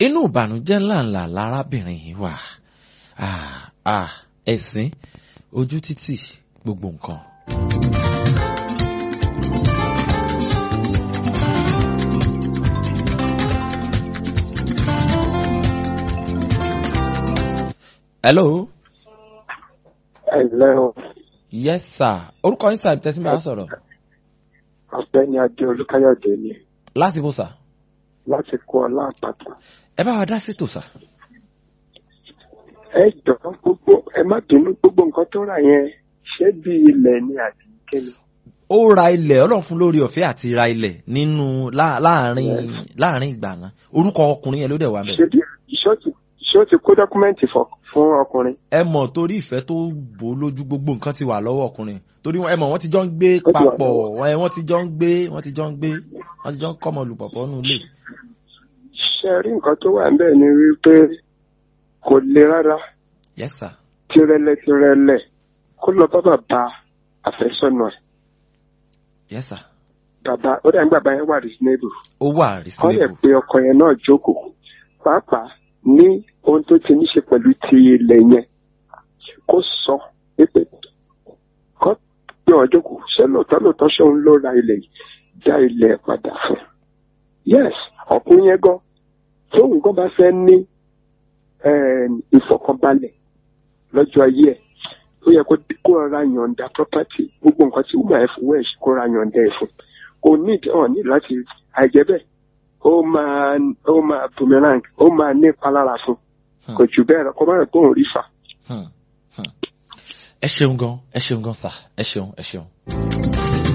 inú ìbànújẹ́ ńláńlá lárábìnrin yìí wà Ah, ah, ẹ̀sìn ojú títì gbogbo nǹkan. hello ẹ̀lẹ́ o yes sir orúkọ yín sáà tẹ́sí máa sọ̀rọ̀ ọ̀gbẹ́ni adé olúkáyọ̀dé ni láti bó sà láti kó ọlá àpáta. ẹ bá wa dá sí tòsà. ẹ jọ gbogbo ẹ má bínú gbogbo nǹkan tó rà yẹn ṣé bí ilẹ̀ ni àbí kíni. ó ra ilẹ̀ ọlọ́run fún lórí ọ̀fẹ́ àti ra ilẹ̀ nínú lá- láàrin láàrin ìgbà náà orúkọ ọkùnrin yẹn ló dẹ̀ wà ṣé mẹ́. bí ṣé ó ti ṣé ó ti kó dọ́kúmẹ́ǹtì fọ- fún ọkùnrin. ẹ mọ̀ torí ìfẹ́ tó bò ó lójú gbogbo nǹkan ti wà lọ́wọ́ ọkùnrin torí ẹ mọ̀ wọ́n ti jọ ń gbé Ó ti wà papọ̀ lọ́wọ́. ẹ, wọ́n ti jọ ń gbé wọ́n ti jọ ń gbé wọ́n ti jọ ń kọ́mọ lùpọ̀pọ̀ nù lé. ṣe rí nǹkan tó wà níbẹ̀ ni wípé kò le rárá yes sir tirẹlẹ tirẹlẹ kó lọ bá bàbá àfẹ́sọ́nà ẹ̀ yes sir bàbá ó dà ní bàbá yẹn wà reasonable ó wà wọ́n lè reasonable pe ọkọ yẹn náà jókòó pàápàá ní ohun tó ti ní ṣe pẹ̀lú ti ilẹ̀ yẹn kó sọ pé kó pe ọ̀ jókòó ṣé lóòótọ́ lóòótọ́ ṣé òun ló ra ilẹ̀ yìí dá ilẹ̀ padà fún un. yes ọkùnrin yẹn gan tóun gan bá fẹ́ ní em, ìfọ̀kànbalẹ̀ lọ́jọ́ ayé ẹ̀ ó yẹ kó kó rọra yọ̀ǹda property gbogbo nǹkan tí wúmọ̀ ẹ̀ fowó ẹ̀ ṣe kó ra yọ̀ǹda ẹ̀ fún kò ní ọ̀ ní láti àìjẹ́ bẹ́ẹ̀ ó máa ó máa boomerang ó máa ní ìpalára fún Hmm. kò jù bẹ́ẹ̀ lọ kó má rẹ̀ kóun rí fà. Hmm, hmm. ẹ ṣeun gan ẹ ṣeun gan sà ẹ ṣeun ẹ ṣeun.